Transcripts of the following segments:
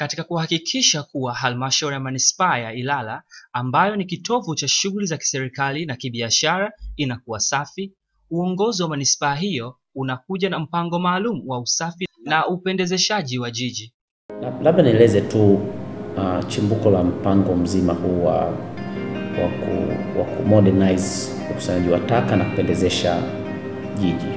katika kuhakikisha kuwa halmashauri ya manispaa ya Ilala ambayo ni kitovu cha shughuli za kiserikali na kibiashara inakuwa safi, uongozi wa manispaa hiyo unakuja na mpango maalum wa usafi na upendezeshaji wa jiji. Labda nieleze tu uh, chimbuko la mpango mzima huu wa wa ku, wa ku modernize ukusanyaji wa taka na kupendezesha jiji.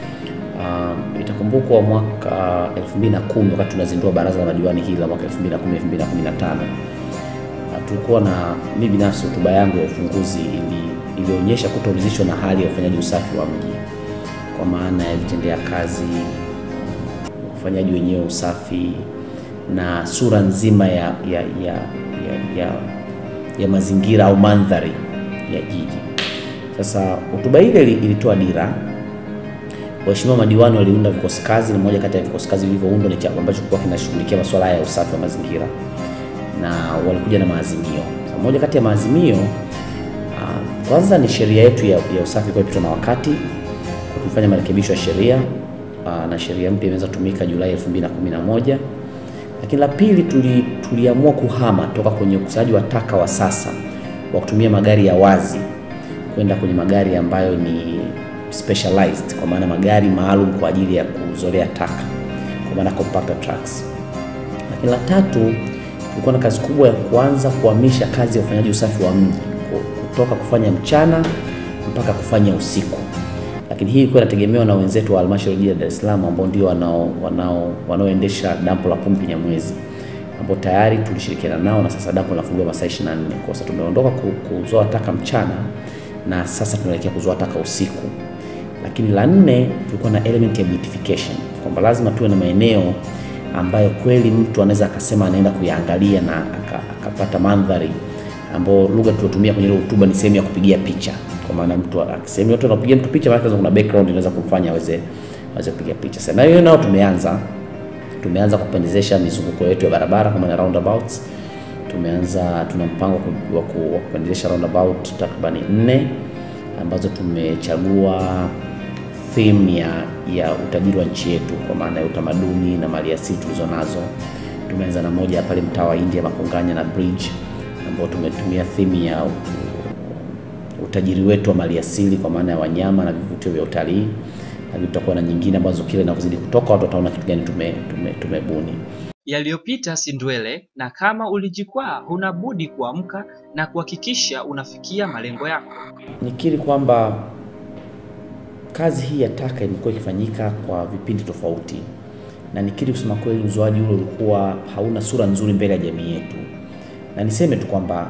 Uh, itakumbukwa mwaka uh, 2010 wakati tunazindua baraza la madiwani hili la mwaka 2010 2015, uh, tulikuwa na mimi binafsi, hotuba yangu ya ufunguzi ili ilionyesha kutoridhishwa na hali ya ufanyaji usafi wa mji kwa maana ya vitendea kazi, ufanyaji wenyewe usafi na sura nzima ya, ya, ya, ya, ya, ya mazingira au mandhari ya jiji. Sasa hotuba ile ilitoa dira. Waheshimiwa madiwani waliunda vikosi kazi, na moja kati ya vikosi kazi vilivyoundwa ni chama ambacho kilikuwa kinashughulikia masuala ya usafi wa mazingira, na walikuja na maazimio. Sasa moja kati ya maazimio uh, kwanza ni sheria yetu ya, ya usafi kwa ipitwa na wakati kwa kufanya marekebisho ya sheria uh, na sheria mpya imeweza kutumika Julai 2011 lakini la pili tuli, tuliamua kuhama toka kwenye ukusanyaji wa taka wa sasa wa kutumia magari ya wazi kwenda kwenye magari ambayo ni specialized, kwa maana magari maalum kwa ajili ya kuzolea taka, kwa maana compactor trucks. Lakini la tatu tulikuwa na kazi kubwa ya kuanza kuhamisha kazi ya ufanyaji usafi wa mji kutoka kufanya mchana mpaka kufanya usiku lakini hii ilikuwa inategemewa na wenzetu wa halmashauri ya Dar es Salaam ambao ndio wanao wanao wanaoendesha dampo la pumpi Nyamwezi ambao tayari tulishirikiana nao na sasa dampo linafunguliwa masaa 24. Kwa sasa tumeondoka kuzoa taka mchana na sasa tunaelekea kuzoa taka usiku. Lakini la nne, tulikuwa na element ya beautification kwamba lazima tuwe na maeneo ambayo kweli mtu anaweza akasema anaenda kuyaangalia na akapata mandhari ambayo lugha tulotumia kwenye ile hotuba ni sehemu ya kupigia picha kwa maana mtu akisema watu wanapiga mtu picha, maana kuna background inaweza kumfanya aweze aweze kupiga picha. Sasa hiyo nao tumeanza tumeanza kupendezesha mizunguko yetu ya barabara kwa maana roundabouts. Tumeanza, tuna mpango wa kupendezesha roundabout takribani nne ambazo tumechagua theme ya ya utajiri wa nchi yetu kwa maana ya utamaduni na maliasili tulizo nazo. Tumeanza na moja pale mtaa wa India Makonganya na bridge ambao tumetumia theme ya utajiri wetu wa maliasili kwa maana ya wanyama na vivutio vya utalii, lakini tutakuwa na nyingine ambazo kile inavyozidi kutoka watu wataona kitu gani tume, tume, tumebuni. Yaliyopita si ndwele, na kama ulijikwaa, huna budi kuamka na kuhakikisha unafikia malengo yako. Nikiri kwamba kazi hii ya taka imekuwa ikifanyika kwa vipindi tofauti, na nikiri kusema kweli, uzoaji ule ulikuwa hauna sura nzuri mbele ya jamii yetu, na niseme tu kwamba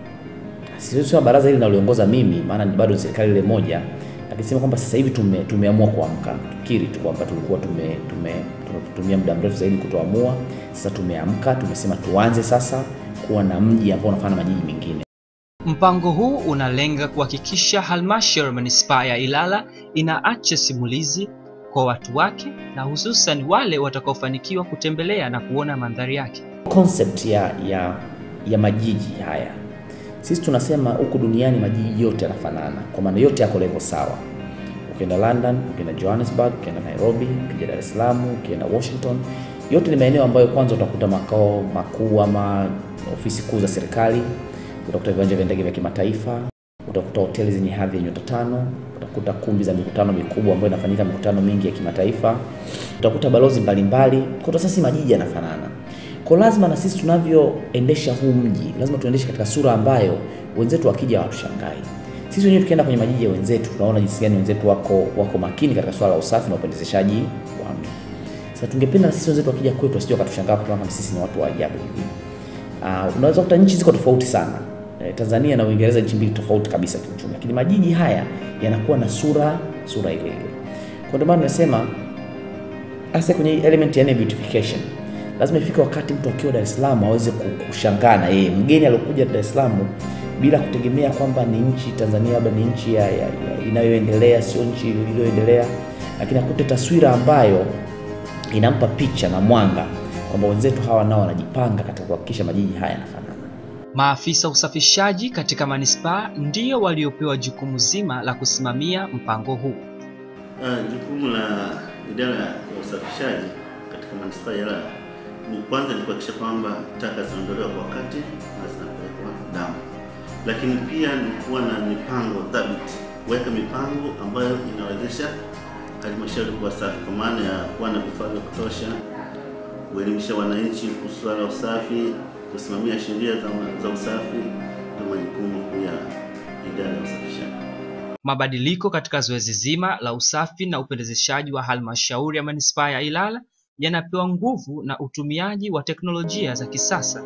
siwezi kusema baraza hili naliongoza mimi, maana ni bado serikali ile moja, lakini sema kwamba sasa hivi tume, tumeamua kuamka. Tukiri tu kwamba tulikuwa tume, tume, tumetumia muda mrefu zaidi kutoamua. Sasa tumeamka, tumesema tuanze sasa kuwa na mji ambao unafanana na majiji mengine. Mpango huu unalenga kuhakikisha halmashauri ya manispaa ya Ilala inaacha simulizi kwa watu wake na hususan wale watakaofanikiwa kutembelea na kuona mandhari yake. Concept ya, ya, ya majiji haya sisi tunasema huku duniani majiji yote yanafanana, kwa maana yote yako level sawa. Ukienda London, ukienda Johannesburg, ukienda Nairobi, ukija Dar es Salaam, ukienda Washington, yote ni maeneo ambayo kwanza utakuta makao makuu ama ofisi kuu za serikali, utakuta viwanja vya ndege vya kimataifa, utakuta hoteli zenye hadhi ya nyota tano, utakuta kumbi za mikutano mikubwa ambayo inafanyika mikutano mingi ya kimataifa, utakuta balozi mbalimbali. Kwa sasa majiji yanafanana kwa lazima na sisi tunavyoendesha huu mji lazima tuendeshe katika sura ambayo wenzetu wakija hawatushangai. Sisi wenyewe tukienda kwenye majiji ya wenzetu tunaona jinsi gani wenzetu wako wako makini katika swala la usafi na upendezeshaji wa mji. Sasa tungependa sisi wenzetu wakija kwetu wasije wakatushangaa kwa kama sisi ni watu wa ajabu hivi. Uh, unaweza kukuta nchi ziko tofauti sana. Eh, Tanzania na Uingereza nchi mbili tofauti kabisa kiuchumi, lakini majiji haya yanakuwa na sura sura ile ile. Kwa ndio maana nasema hasa kwenye element ya beautification lazima ifike wakati mtu akiwa Dar es Salaam aweze kushangaa na yeye mgeni aliyokuja Dar es Salaam bila kutegemea kwamba ni nchi Tanzania labda ni nchi ya, ya, ya inayoendelea sio nchi iliyoendelea, lakini akute taswira ambayo inampa picha na mwanga kwamba wenzetu hawa nao wanajipanga katika kuhakikisha majiji haya yanafanana. Maafisa usafishaji katika manispaa ndio waliopewa jukumu zima la kusimamia mpango huu. Uh, jukumu la idara ya usafishaji katika manispaa ya Ilala ni kwanza ni kuhakikisha kwamba taka zinaondolewa kwa wakati na zinapelekwa dampo, lakini pia ni kuwa na mipango thabiti, kuweka mipango ambayo inawezesha halmashauri kuwa safi, kwa maana ya kuwa na vifaa vya kutosha, kuelimisha wananchi kuhusu swala la usafi, kusimamia sheria za, za usafi na majukumu ya idara ya usafishaji. Mabadiliko katika zoezi zima la usafi na upendezeshaji wa halmashauri ya manispaa ya Ilala yanapewa nguvu na utumiaji wa teknolojia za kisasa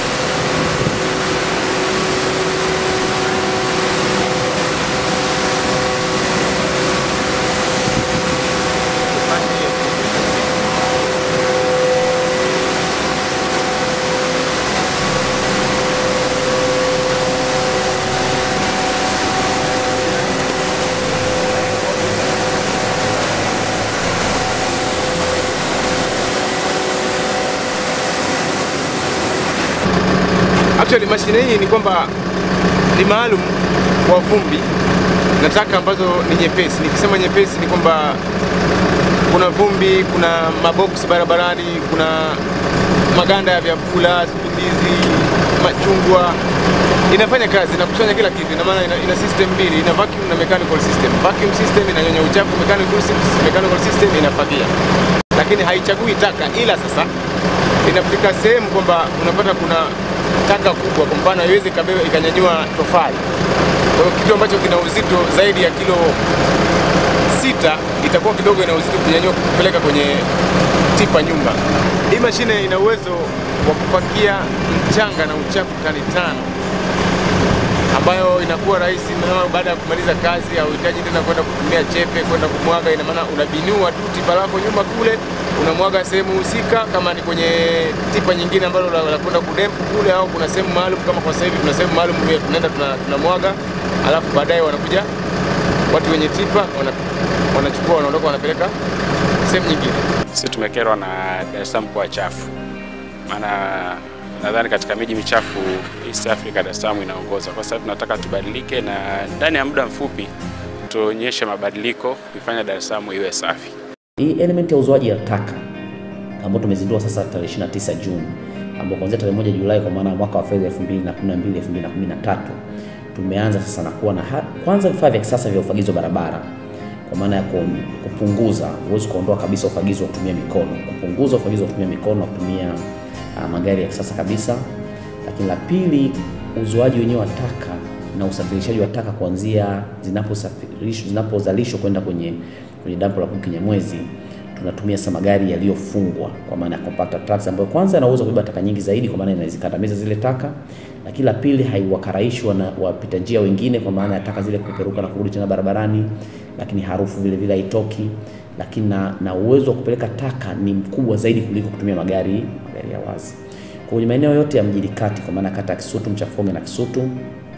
Actually mashine hii ni kwamba ni maalum kwa vumbi na taka ambazo ni nyepesi. Nikisema nyepesi ni kwamba kuna vumbi, kuna maboksi barabarani, kuna maganda ya vyakula, ndizi, machungwa. Inafanya kazi, inakusanya kila kitu. Ina maana ina, ina system mbili, ina vacuum na mechanical system. Vacuum system inanyonya uchafu, mechanical system, mechanical system inafagia, lakini haichagui taka, ila sasa inafika sehemu kwamba unapata kuna taka kubwa, kwa mfano haiwezi ikabeba ikanyanyua tofali. Kwa hiyo kitu ambacho kina uzito zaidi ya kilo sita itakuwa kidogo ina uzito kunyanyua kupeleka kwenye tipa nyumba. Hii mashine ina uwezo wa kupakia mchanga na uchafu tani tano ambayo inakuwa rahisi maana baada ya kumaliza kazi hauhitaji tena kwenda kutumia chepe kwenda kumwaga. Ina maana unabinua tu tipa lako nyuma kule, unamwaga sehemu husika, kama ni kwenye tipa nyingine ambalo la, la kwenda kudempu kule, au kuna sehemu maalum kama kwa sasa hivi kuna sehemu maalum ya tunaenda tuna- tunamwaga, alafu baadaye wanakuja watu wenye tipa wana, wanachukua wanaondoka, wanapeleka sehemu nyingine. Sisi tumekerwa na Dar es Salaam kuwa chafu, maana nadhani katika miji michafu East Africa Dar es Salaam inaongoza. Kwa sasa tunataka tubadilike, na ndani ya muda mfupi tuonyeshe mabadiliko kuifanya Dar es Salaam iwe safi. Hii element ya uzoaji wa taka ambayo tumezindua sasa tarehe 29 Juni, ambao kuanzia tarehe moja Julai kwa maana ya mwaka wa fedha 2012 2013 tumeanza sasa na kuwa na ha- kwanza vifaa vya kisasa vya ufagizi wa barabara kwa maana ya ku- kupunguza, huwezi kuondoa kabisa ufagizi wa kutumia mikono, kupunguza ufagizi wa kutumia mikono na kutumia uh, magari ya kisasa kabisa. Lakini la pili, uzoaji wenyewe wa taka na usafirishaji wa taka kuanzia zinaposafirishwa zinapozalishwa kwenda kwenye kwenye dampo la Kinyamwezi tunatumia sasa magari yaliyofungwa kwa maana ya compactor trucks ambayo kwanza yana uwezo wa kubeba taka nyingi zaidi kwa maana inazikandamiza zile taka, lakini la pili haiwakaraishi wana wapita njia wengine kwa maana ya taka zile kupeperuka na kurudi tena barabarani, lakini harufu vile vile haitoki, lakini na, na uwezo wa kupeleka taka ni mkubwa zaidi kuliko kutumia magari magari ya wazi. Kwenye maeneo yote ya mjini kati kwa maana kata ya Kisutu, Mchafonge na Kisutu,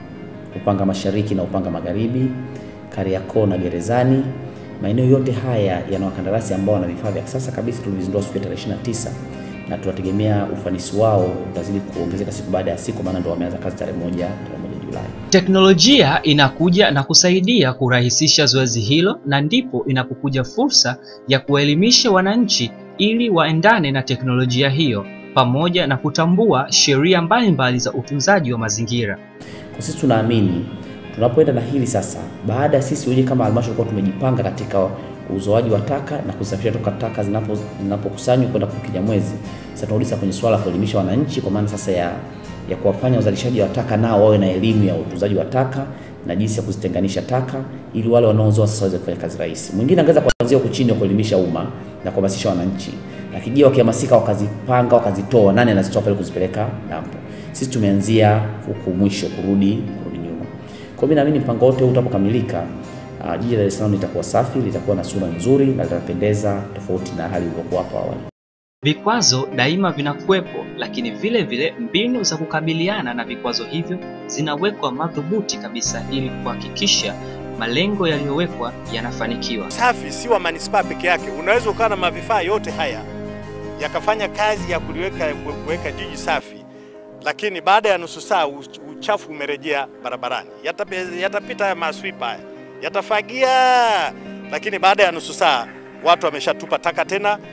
Upanga Mashariki na Upanga Magharibi, Kariakoo na Gerezani. Maeneo yote haya yana wakandarasi ambao wana vifaa vya kisasa kabisa. Tulizindua siku ya tarehe 29 na tunategemea ufanisi wao utazidi kuongezeka siku baada ya siku, maana ndio wameanza kazi tarehe moja tarehe moja Julai. Teknolojia inakuja na kusaidia kurahisisha zoezi hilo, na ndipo inapokuja fursa ya kuwaelimisha wananchi ili waendane na teknolojia hiyo pamoja na kutambua sheria mbalimbali za utunzaji wa mazingira. Kwa sisi tunaamini tunapoenda na hili sasa, baada ya sisi wenyewe kama halmashauri kuwa tumejipanga katika uzoaji wa taka na kusafirisha toka taka zinapo zinapokusanywa kwenda kwa Kinyamwezi, sasa tunarudi sasa kwenye swala la kuelimisha wananchi, kwa maana sasa ya ya kuwafanya wazalishaji wa taka nao wawe na elimu ya utunzaji wa taka na jinsi ya kuzitenganisha taka, ili wale wanaozoa sasa waweze kufanya kazi rahisi. Mwingine angeweza kuanzia huku chini wa kuelimisha umma na kuhamasisha wananchi, lakini je, wakihamasika wakazipanga wakazitoa, nani anazitoa pale kuzipeleka dampo? Sisi tumeanzia huku mwisho kurudi kurudi nyuma. Kwa hiyo mimi naamini mpango wote huu utapokamilika, uh, jiji la Dar es Salaam litakuwa safi, litakuwa na sura nzuri na litapendeza tofauti na hali ilivyokuwa hapo awali. Vikwazo daima vinakuwepo, lakini vile vile mbinu za kukabiliana na vikwazo hivyo zinawekwa madhubuti kabisa ili kuhakikisha malengo yaliyowekwa yanafanikiwa. Safi si wa manispaa peke yake, unaweza ukawa na mavifaa yote haya yakafanya kazi ya kuliweka kuweka jiji safi, lakini baada ya nusu saa uch- uchafu umerejea barabarani. Yatape- Yatapita haya maswipa haya yatafagia, lakini baada ya nusu saa watu wameshatupa taka tena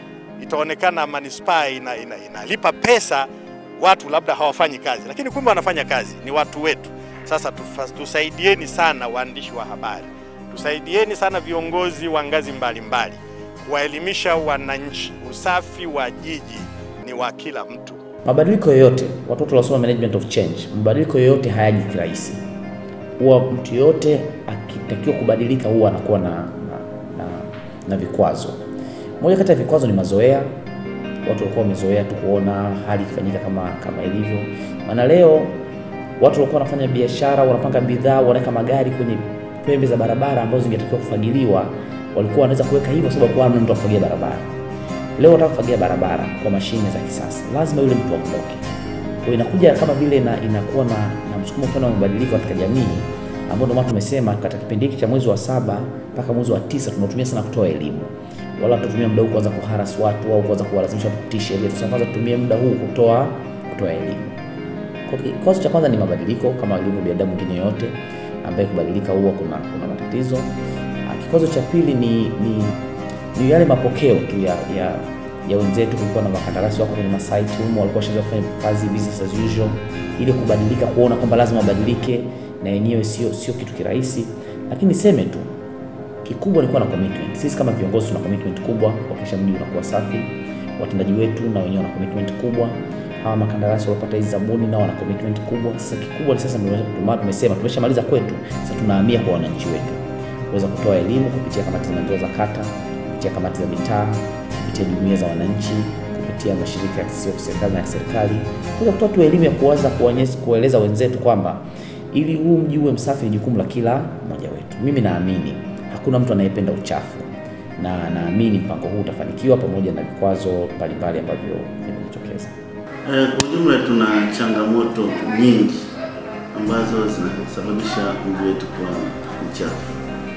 itaonekana manispaa ina, ina, inalipa pesa watu labda hawafanyi kazi, lakini kumbe wanafanya kazi, ni watu wetu. Sasa tufa- tusaidieni sana waandishi wa habari, tusaidieni sana viongozi wa ngazi mbalimbali kuwaelimisha wananchi, usafi wa jiji ni wa kila mtu. Mabadiliko yoyote, watoto wanasoma management of change, mabadiliko yoyote hayaji kirahisi. Huwa mtu yoyote akitakiwa kubadilika huwa anakuwa na, na, na, na vikwazo. Moja kati ya vikwazo ni mazoea. Watu walikuwa wamezoea tu kuona hali ikifanyika kama kama ilivyo. Maana leo watu walikuwa wanafanya biashara, wanapanga bidhaa, wanaweka magari kwenye pembe za barabara ambazo zingetakiwa kufagiliwa, walikuwa wanaweza kuweka hivyo sababu hamna mtu afagia barabara. Leo wataka kufagia barabara kwa mashine za kisasa, lazima yule mtu aondoke. Kwa hiyo inakuja kama vile na, inakuwa na, na msukumo fulani wa mabadiliko katika jamii, ambao ndio maana tumesema katika kipindi hiki cha mwezi wa saba mpaka mwezi wa tisa tunatumia sana kutoa elimu, wala tutumia muda huu kuanza kuharas watu au kuanza kuwalazimisha kutii sheria. Tunasema kwanza tutumie muda huu kutoa kutoa elimu. Kwa hiyo Kikwazo cha kwanza ni mabadiliko, kama ilivyo binadamu mwingine yoyote ambaye kubadilika huwa kuna, kuna matatizo. Ah, Kikwazo cha pili ni, ni, ni yale mapokeo tu ya, ya, ya wenzetu. Kulikuwa na makandarasi wako kwenye masaiti humo, walikuwa washaanza kufanya kazi business as usual, ili kubadilika, kuona kwamba lazima wabadilike, na yenyewe sio sio kitu kirahisi, lakini niseme tu kikubwa ni kuwa na commitment. Sisi kama viongozi tuna commitment kubwa kuhakikisha mji unakuwa safi. Watendaji wetu na wenyewe wana commitment kubwa. Hawa makandarasi waliopata hizi zabuni nao wana commitment kubwa. Sasa kikubwa ni sasa, ndio maana tumesema tumeshamaliza kwetu, sasa tunahamia kwa wananchi wetu, kuweza kutoa elimu kupitia kamati za maendeleo za kata, kupitia kamati za mitaa, kupitia jumuiya za wananchi, kupitia mashirika ya sio serikali na ya serikali, kuweza kutoa tu elimu ya kuanza kuonyesha kueleza wenzetu kwamba ili huu mji uwe msafi ni jukumu la kila mmoja wetu. Mimi naamini hakuna mtu anayependa uchafu na naamini mpango huu utafanikiwa pamoja na vikwazo mbalimbali ambavyo vimejitokeza. Eh, Kwa ujumla tuna changamoto nyingi ambazo zinasababisha mji wetu kuwa mchafu.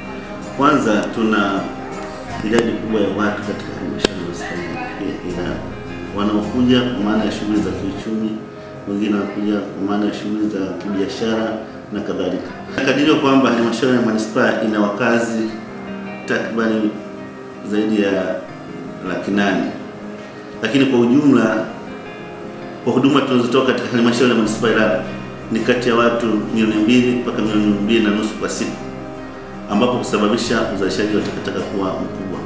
Kwanza tuna idadi kubwa ya watu katika halmashauri ya manispaa ya Ilala wanaokuja kwa maana ya shughuli za kiuchumi, wengine wanakuja kwa maana ya shughuli za kibiashara na kadhalika. Nakadiriwa kwamba halmashauri ya manispaa ina wakazi takribani zaidi ya laki nane, lakini kwa ujumla kwa huduma tunazotoa katika halmashauri ya manispaa ya Ilala ni kati ya watu milioni mbili mpaka milioni mbili na nusu kwa siku, ambapo kusababisha uzalishaji wa takataka kuwa mkubwa.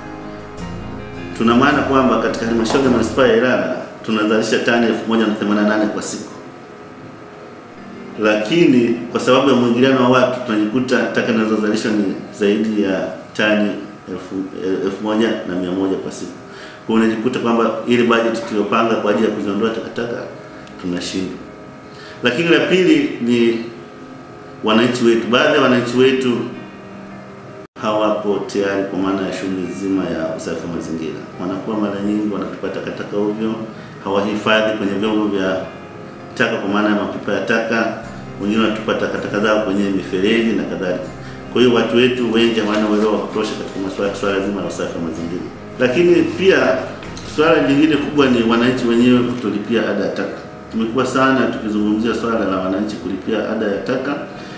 Tuna maana kwamba katika halmashauri ya manispaa ya Ilala tunazalisha tani 1088 kwa siku, lakini kwa sababu ya mwingiliano wa watu tunajikuta taka zinazozalishwa ni zaidi ya tani elfu, elfu moja na mia moja kwa siku. Kwa hiyo unajikuta kwamba ile bajeti tuliyopanga kwa ajili ya kuziondoa takataka tunashindwa. Lakini la pili ni wananchi wetu. Baadhi ya wananchi wetu hawapo tayari kwa maana ya shughuli nzima ya usafi wa mazingira. Wanakuwa mara nyingi wanatupa takataka ovyo, hawahifadhi kwenye vyombo vya taka kwa maana ya mapipa ya taka, wengine wanatupa takataka zao kwenye mifereji na kadhalika. Kwa hiyo watu wetu wengi hawana uelewa wa kutosha katika masuala swala zima la usafi wa mazingira. Lakini pia swala lingine kubwa ni wananchi wenyewe kutolipia ada ya taka. Tumekuwa sana tukizungumzia swala la wananchi kulipia ada ya taka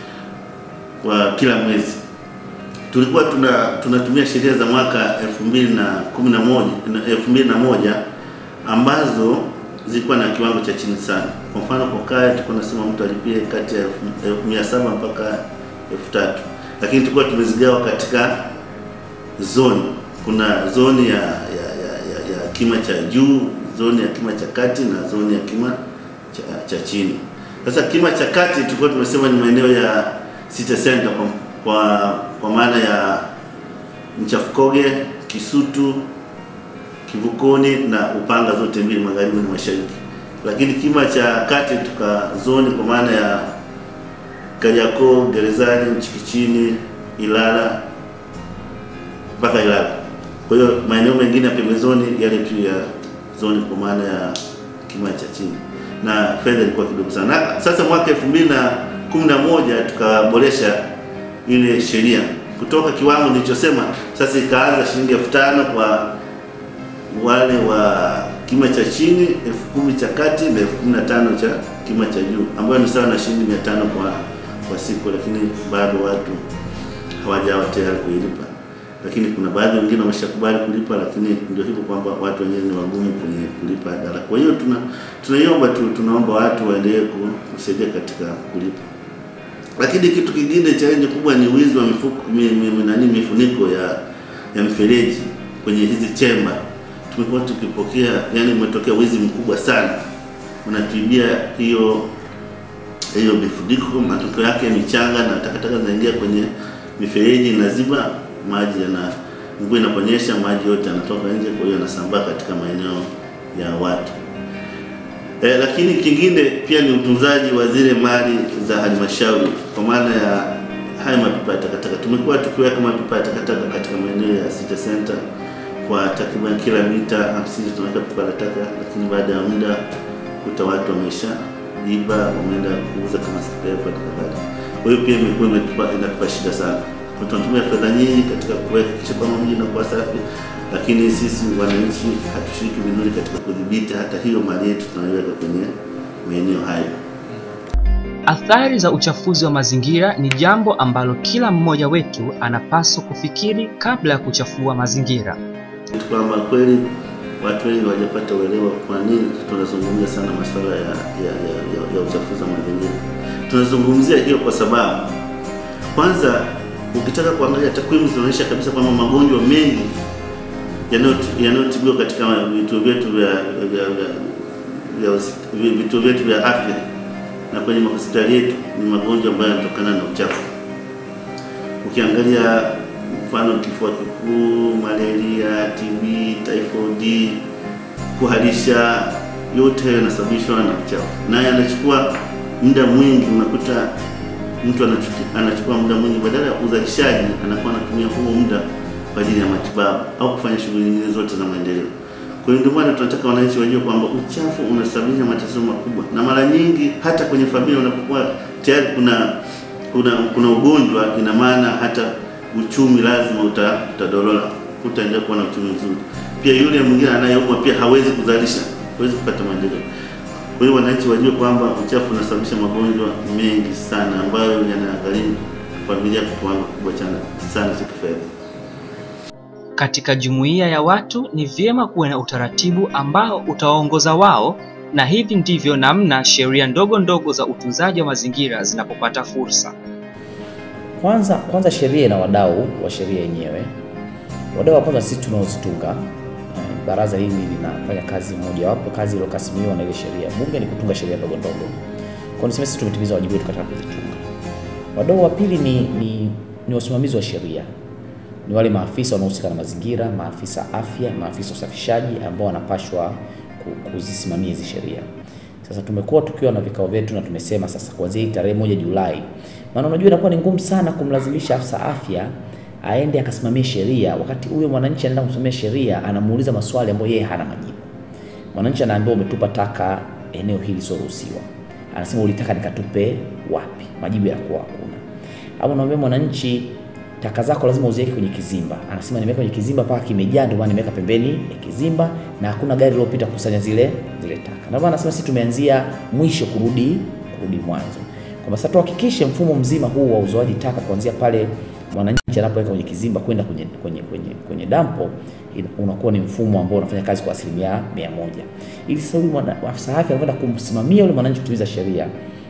kwa kila mwezi. Tulikuwa tuna tunatumia sheria za mwaka 2011 2001 ambazo zilikuwa na kiwango cha chini sana. Kwa mfano kwa kaya tulikuwa nasema mtu alipie kati ya elfu- elfu mia saba mpaka elfu tatu lakini tulikuwa tumezigawa katika zoni. Kuna zoni ya, ya, ya, ya, ya kima cha juu, zoni ya kima cha kati na zoni ya kima cha, cha chini. Sasa kima cha kati tulikuwa tumesema ni maeneo ya city center kwa, kwa, kwa maana ya Mchafukoge, Kisutu, Kivukoni na Upanga zote mbili magharibi na mashariki. Lakini kima cha kati tukazoni kwa maana ya Kariakoo, Gerezani, Mchikichini, Ilala mpaka Ilala. Kwa hiyo maeneo mengine ya pembezoni yale tu ya zoni kwa maana ya kima cha chini, na fedha ilikuwa kidogo sana. Na Sasa mwaka elfu mbili na kumi na moja tukaboresha ile sheria kutoka kiwango nilichosema, sasa ikaanza shilingi elfu tano kwa wale wa kima cha chini, elfu kumi cha kati na elfu kumi na tano cha kima cha juu, ambayo ni sawa na shilingi mia tano kwa kwa siku, lakini bado watu hawajawa tayari kuilipa. lakini kuna baadhi wengine wameshakubali kulipa, lakini ndio hivyo kwamba watu wenyewe ni wagumu kwenye kulipa ada. Kwa hiyo tuna tunaiomba tu, tunaomba watu waendelee ku- kusaidia katika kulipa. Lakini kitu kingine cha nje kubwa ni wizi wa mifuko mi, mi, mi, nani mifuniko ya ya mifereji kwenye hizi chemba. Tumekuwa tukipokea, yani umetokea wizi mkubwa sana, wanatuibia hiyo hiyo mifuniko. Matokeo yake michanga na takataka zinaingia kwenye mifereji, inaziba maji, yana mvua inaponyesha, maji yote yanatoka nje, kwa hiyo yanasambaa katika maeneo ya watu. E, lakini kingine pia ni utunzaji wa zile mali za halmashauri kwa maana ya haya mapipa ya takataka. Tumekuwa tukiweka mapipa ya takataka katika maeneo ya City Center kwa takriban kila mita 50 tunaweka pipa la taka, lakini baada ya muda kuta watu wamesha iba, wameenda kuuza kama spare part na kadhalika. Kwa hiyo pia imekuwa imetupa inatupa shida sana. Kwa tunatumia fedha nyingi katika kuhakikisha kwamba mji unakuwa safi, lakini sisi wananchi hatushiriki vizuri katika kudhibiti hata hiyo mali yetu tunaiweka kwenye maeneo hayo. Athari za uchafuzi wa mazingira ni jambo ambalo kila mmoja wetu anapaswa kufikiri kabla ya kuchafua mazingira. Kitu kwamba kweli watu wengi hawajapata uelewa kwa nini tunazungumzia sana masuala ya, ya, ya, ya, ya uchafuzi wa mazingira. Tunazungumzia hiyo kwa sababu kwanza, ukitaka kuangalia takwimu zinaonyesha kabisa kwamba magonjwa mengi yanayoti- yanayotibiwa katika vituo vyetu vya vya- vya- vya hosi- vituo vyetu vya afya na kwenye mahospitali yetu ni magonjwa ambayo yanatokana na uchafu. Ukiangalia mfano kifua kikuu, malaria, TB, typhoid, kuharisha, yote hayo yanasababishwa na uchafu, na yanachukua muda mwingi. Unakuta mtu anachuki- anachukua muda mwingi, badala ya uzalishaji anakuwa anatumia huo muda kwa ajili ya matibabu au kufanya shughuli nyingine zote za maendeleo. Kwa hiyo ndio maana tunataka wananchi wajue kwamba uchafu unasababisha matatizo makubwa, na mara nyingi hata kwenye familia unapokuwa tayari kuna kuna kuna ugonjwa, ina maana hata uchumi lazima uta, utadorola, utaendelea kuwa na uchumi mzuri. Pia yule mwingine anayeumwa pia hawezi kuzalisha, hawezi kupata maendeleo. Kwa hiyo wananchi wajue kwamba uchafu unasababisha magonjwa mengi sana ambayo yanagharimu familia kwa kiwango kikubwa sana sana cha kifedha. Katika jumuiya ya watu ni vyema kuwe na utaratibu ambao utawaongoza wao, na hivi ndivyo namna sheria ndogo ndogo za utunzaji wa mazingira zinapopata fursa. Kwanza kwanza sheria ina wadau wa sheria yenyewe. Wadau wa kwanza sisi tunaozitunga. Eh, Baraza hili linafanya kazi moja wapo kazi iliyokasimiwa na ile sheria. Bunge ni kutunga sheria ndogo ndogo. Kwa hiyo niseme sisi tumetimiza wajibu wetu katika kuzitunga. Wadau wa pili ni, ni, ni wasimamizi wa sheria. Ni wale maafisa wanaohusika na mazingira, maafisa afya, maafisa usafishaji ambao wanapashwa ku- kuzisimamia hizi sheria. Sasa tumekuwa tukiwa na vikao vyetu na tumesema sasa kuanzia hii tarehe moja Julai, maana unajua inakuwa ni ngumu sana kumlazimisha afisa afya aende akasimamie sheria wakati huyo mwananchi anaenda kusimamia sheria anamuuliza maswali ambayo yeye hana majibu. Mwananchi anaambiwa umetupa taka eneo hili lisioruhusiwa, anasema ulitaka nikatupe wapi? Majibu yanakuwa hakuna. Au unamwambia mwananchi taka zako lazima uziweke kwenye kizimba, anasema nimeweka kwenye kizimba mpaka kimejaa, ndio maana nimeweka pembeni ya kizimba na hakuna gari lilopita kukusanya zile zile taka. Ndio maana anasema sisi tumeanzia mwisho kurudi kurudi mwanzo, kwamba sasa tuhakikishe mfumo mzima huu wa uzoaji taka kuanzia pale mwananchi anapoweka kwenye kizimba kwenda kwenye, kwenye, kwenye, kwenye dampo ina- unakuwa ni mfumo ambao unafanya kazi kwa asilimia mia moja ili sasa huyu mwana- afisa afya anakwenda kumsimamia yule mwananchi kutimiza sheria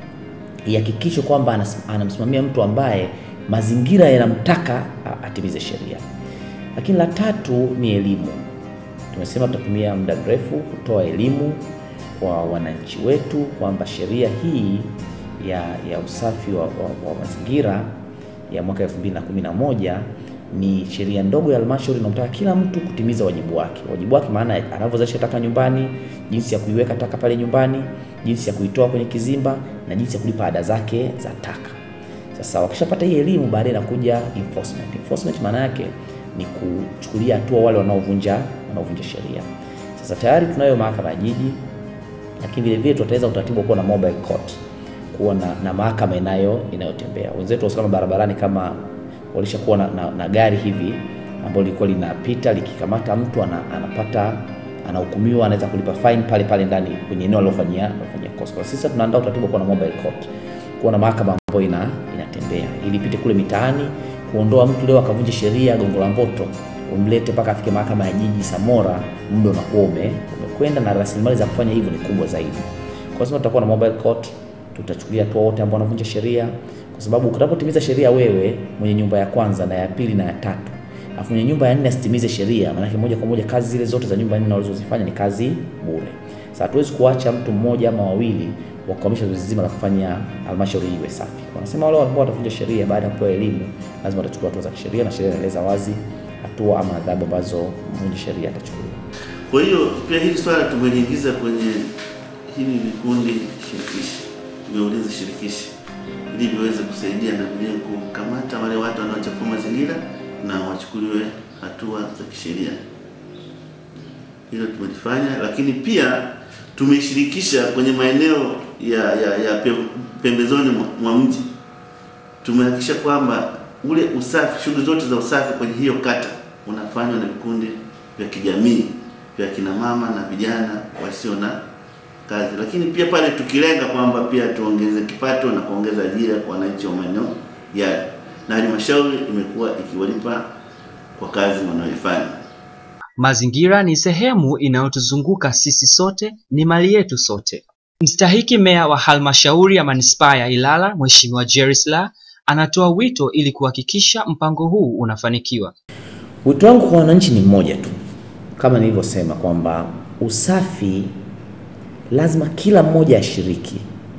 ihakikishwe kwamba anas- anamsimamia mtu ambaye mazingira yanamtaka a- atimize sheria. Lakini la tatu ni elimu. Tumesema tutatumia muda mrefu kutoa elimu kwa wananchi wetu kwamba sheria hii ya, ya usafi wa, wa, wa mazingira ya mwaka 2011 ni sheria ndogo ya halmashauri inamtaka kila mtu kutimiza wajibu wake. Wajibu wake maana anavyozalisha taka nyumbani, jinsi ya kuiweka taka pale nyumbani, jinsi ya kuitoa kwenye kizimba na jinsi ya kulipa ada zake za taka. Sasa wakishapata hii elimu, baadaye inakuja enforcement. Enforcement maana yake ni kuchukulia hatua wale wanaovunja wanaovunja sheria. Sasa tayari tunayo mahakama ya jiji, lakini vile vile tutaweza utaratibu wa kuwa na mobile court, kuwa na, na mahakama inayo inayotembea. Wenzetu wa usalama barabarani kama walishakuwa na, na, na gari hivi ambalo lilikuwa linapita likikamata mtu ana, anapata anahukumiwa, anaweza kulipa fine pale pale ndani kwenye eneo alilofanyia alilofanyia kosa. Kwa sisi tunaandaa utaratibu wa kuwa na mobile court, kuwa na mahakama ambayo ina, inatembea ili ipite kule mitaani kuondoa mtu leo akavunja sheria Gongo la Mboto, umlete mpaka afike mahakama ya jiji Samora, muda unakuwa ume- umekwenda na rasilimali za kufanya hivyo ni kubwa zaidi. Kwa sababu tutakuwa na mobile court, tutachukulia hatua wote ambao wanavunja sheria, kwa sababu unapotimiza sheria wewe mwenye nyumba ya kwanza na ya pili na ya tatu alafu mwenye nyumba ya nne asitimize sheria, maanake moja kwa moja kazi zile zote za nyumba nne walizozifanya ni kazi bure. Sasa hatuwezi kuacha mtu mmoja ama wawili wakwamisha zoezi zima la kufanya halmashauri iwe safi. Wanasema wale ambao watavunja sheria baada ya kupewa elimu lazima watachukua hatua za kisheria, na sheria inaeleza wazi hatua ama adhabu ambazo mvunja sheria atachukuliwa. Kwa hiyo pia hili swala tumeliingiza kwenye hivi vikundi shirikishi vya ulinzi shirikishi ili viweze kusaidia na vile kukamata wale watu wanaochafua mazingira na wachukuliwe hatua za kisheria. Hilo tumelifanya, lakini pia tumeshirikisha kwenye maeneo ya, ya, ya pe- pembezoni mwa- mwa mji. Tumehakikisha kwamba ule usafi, shughuli zote za usafi kwenye hiyo kata unafanywa na vikundi vya kijamii vya kina mama na vijana wasio na kazi, lakini pia pale tukilenga kwamba pia tuongeze kipato na kuongeza ajira kwa wananchi wa maeneo yale, na halmashauri imekuwa ikiwalipa kwa kazi wanayoifanya. Mazingira ni sehemu inayotuzunguka sisi sote, ni mali yetu sote. Mstahiki meya wa halmashauri ya manispaa ya Ilala, Mheshimiwa Jerry Silaa anatoa wito ili kuhakikisha mpango huu unafanikiwa. Wito wangu kwa wananchi ni mmoja tu, kama nilivyosema kwamba usafi lazima kila mmoja ashiriki,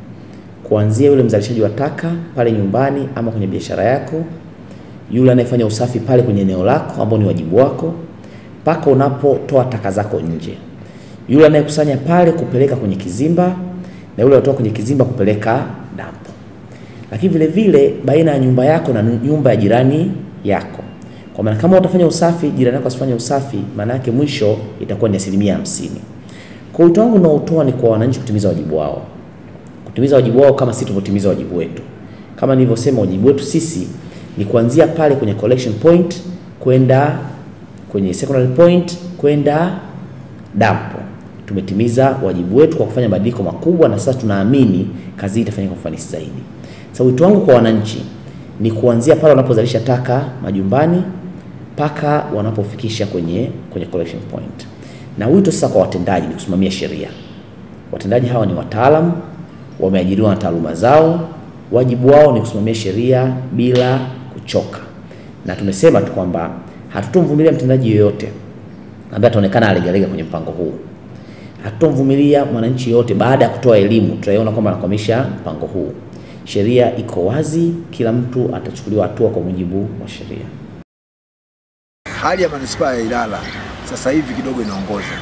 kuanzia yule mzalishaji wa taka pale nyumbani ama kwenye biashara yako, yule anayefanya usafi pale kwenye eneo lako ambao ni wajibu wako, mpaka unapotoa taka zako nje, yule anayekusanya pale kupeleka kwenye kizimba, na yule anatoa kwenye kizimba kupeleka dampo lakini vile vile baina ya nyumba yako na nyumba ya jirani yako. Kwa maana kama utafanya usafi, jirani yako asifanye usafi, maana yake mwisho itakuwa ni asilimia hamsini. Kwa wito wangu unaotoa ni kwa wananchi kutimiza wajibu wao, kutimiza wajibu wao kama sisi tulivyotimiza wajibu wetu. Kama nilivyosema, wajibu wetu sisi ni kuanzia pale kwenye collection point kwenda kwenye secondary point kwenda dampo. Tumetimiza wajibu wetu kwa kufanya mabadiliko makubwa, na sasa tunaamini kazi hii itafanyika kwa ufanisi zaidi. Sasa wito wangu kwa wananchi ni kuanzia pale wanapozalisha taka majumbani mpaka wanapofikisha kwenye kwenye collection point, na wito sasa kwa watendaji ni kusimamia sheria. Watendaji hawa ni wataalamu, wameajiriwa na taaluma zao, wajibu wao ni kusimamia sheria bila kuchoka, na tumesema tu kwamba hatutomvumilia mtendaji yoyote ambaye ataonekana alegalega kwenye mpango huu. Hatutomvumilia mwananchi yoyote baada ya kutoa elimu tutaiona kwamba anakwamisha mpango huu. Sheria iko wazi, kila mtu atachukuliwa hatua kwa mujibu wa sheria. Hali ya manispaa ya Ilala sasa hivi kidogo inaongoza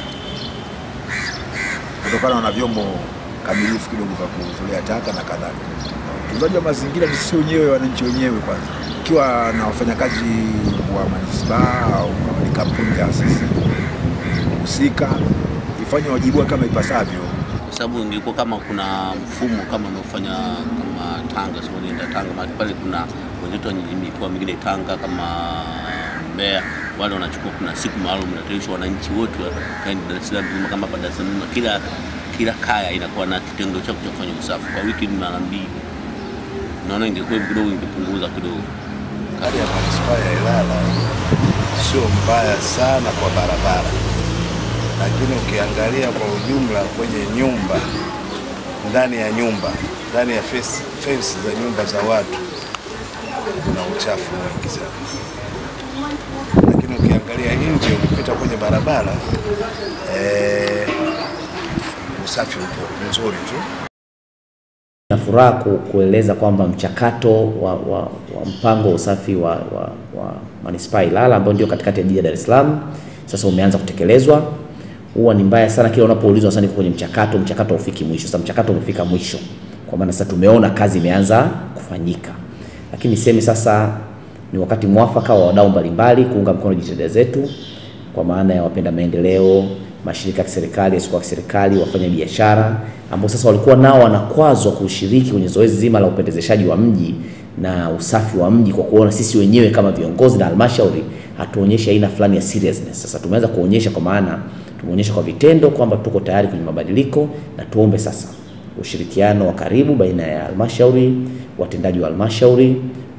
kutokana na vyombo kamilifu kidogo vya kutolea taka na kadhalika. Utunzaji wa mazingira ni sisi wenyewe, wananchi wenyewe kwanza, ikiwa na wafanyakazi wa manispaa au kama ni kampuni taasisi husika ifanye wajibu wake kama ipasavyo. kwa sababu ingekuwa kama kuna mfumo kama unaofanya kama Tanga, sio nienda Tanga, mahali pale kuna wenzetu wa mikoa mingine Tanga kama Mbeya, wale wanachukua, kuna siku maalum inatayarishwa wananchi wote wa yaani Dar es Salaam nzima, kama hapa Dar es Salaam nzima, kila kila kaya inakuwa na kitengo chake cha kufanya usafi kwa wiki ni mara mbili. Naona ingekuwa kidogo, ingepunguza kidogo. Hali ya manispaa ya Ilala sio mbaya sana kwa barabara, lakini ukiangalia kwa ujumla kwenye nyumba, ndani ya nyumba, ndani ya fence fence za nyumba za watu kuna uchafu mwingi sana, lakini ukiangalia nje, ukipita kwenye barabara eh, usafi upo mzuri tu. Na furaha ku, kueleza kwamba mchakato wa, wa, wa mpango wa usafi wa, wa, wa manispaa Ilala ambao ndio katikati ya jiji la Dar es Salaam sasa umeanza kutekelezwa. Huwa ni mbaya sana kila unapoulizwa sasa niko kwenye mchakato, mchakato haufiki mwisho. Sasa mchakato umefika mwisho, kwa maana sasa tumeona kazi imeanza kufanyika, lakini niseme sasa ni wakati mwafaka wa wadau mbalimbali kuunga mkono jitihada zetu, kwa maana ya wapenda maendeleo, mashirika ya kiserikali, yasiyokuwa ya kiserikali, wafanya biashara ambao sasa walikuwa nao wanakwazwa kushiriki kwenye zoezi zima la upendezeshaji wa mji na usafi wa mji, kwa kuona sisi wenyewe kama viongozi na halmashauri hatuonyeshe aina fulani ya seriousness. Sasa tumeanza kuonyesha, kwa maana tumeonyesha kwa vitendo kwamba tuko tayari kwenye mabadiliko, na tuombe sasa ushirikiano wa karibu baina ya halmashauri, watendaji wa halmashauri,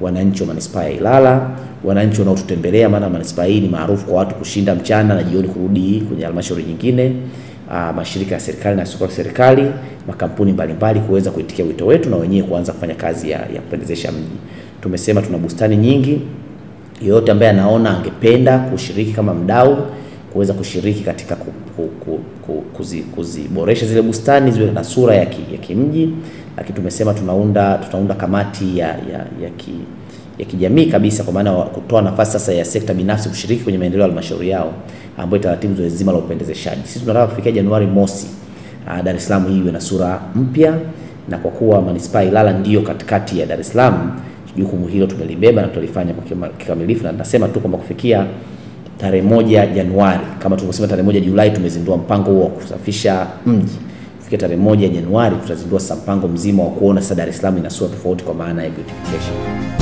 wananchi wa manispaa ya Ilala, wananchi wanaotutembelea, maana manispaa hii ni maarufu kwa watu kushinda mchana na jioni kurudi kwenye halmashauri nyingine, uh, mashirika ya serikali na yasiyokuwa ya serikali, makampuni mbalimbali kuweza kuitikia wito wetu na wenyewe kuanza kufanya kazi ya, ya kupendezesha mji. Tumesema tuna bustani nyingi, yeyote ambaye anaona angependa kushiriki kama mdau kuweza kushiriki katika ku, ku, ku, ku, kuzi, kuziboresha zile bustani ziwe na sura ya, ki, ya kimji, lakini tumesema tunaunda tutaunda kamati ya, ya, ya, ki, ya kijamii kabisa, kwa maana kutoa nafasi sasa ya sekta binafsi kushiriki kwenye maendeleo ya halmashauri yao, ambayo itaratibu zoezi zima la upendezeshaji. Sisi tunataka kufikia Januari mosi, uh, Dar es Salaam hii iwe na sura mpya, na kwa kuwa manispaa Ilala ndiyo katikati ya Dar es Salaam, jukumu hilo tumelibeba na tutalifanya kwa kikamilifu, na nasema tu kwamba kufikia tarehe moja Januari kama tulivyosema, tarehe moja Julai tumezindua mpango huo wa kusafisha mji. Kufikia tarehe moja Januari tutazindua sasa mpango mzima wa kuona sasa Dar es Salaam ina sura tofauti kwa maana ya beautification.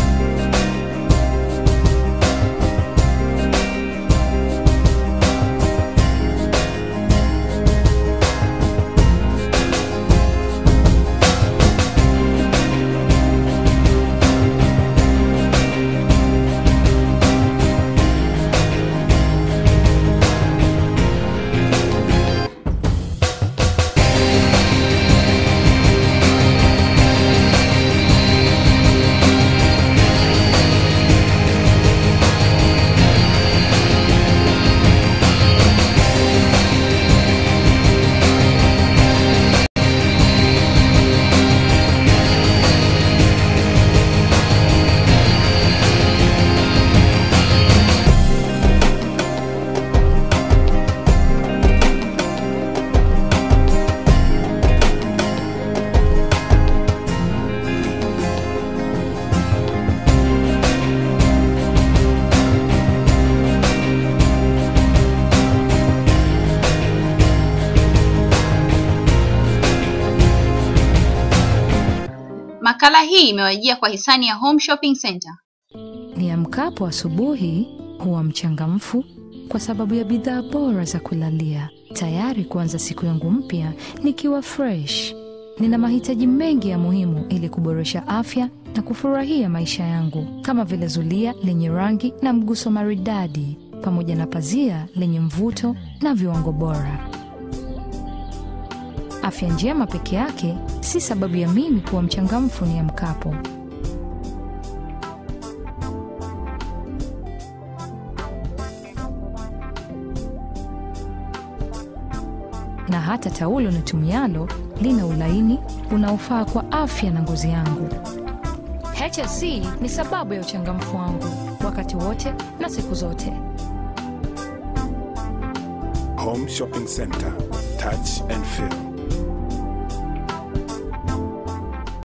Makala hii imewajia kwa hisani ya Home Shopping Center. Niamkapo asubuhi huwa mchangamfu kwa sababu ya bidhaa bora za kulalia, tayari kuanza siku yangu mpya nikiwa fresh. Nina mahitaji mengi ya muhimu ili kuboresha afya na kufurahia maisha yangu, kama vile zulia lenye rangi na mguso maridadi, pamoja na pazia lenye mvuto na viwango bora. Afya njema peke yake si sababu ya mimi kuwa mchangamfu niamkapo. Na hata taulo nitumialo lina ulaini unaofaa kwa afya na ngozi yangu. HSC ni sababu ya uchangamfu wangu wakati wote na siku zote. Home Shopping Center. Touch and feel.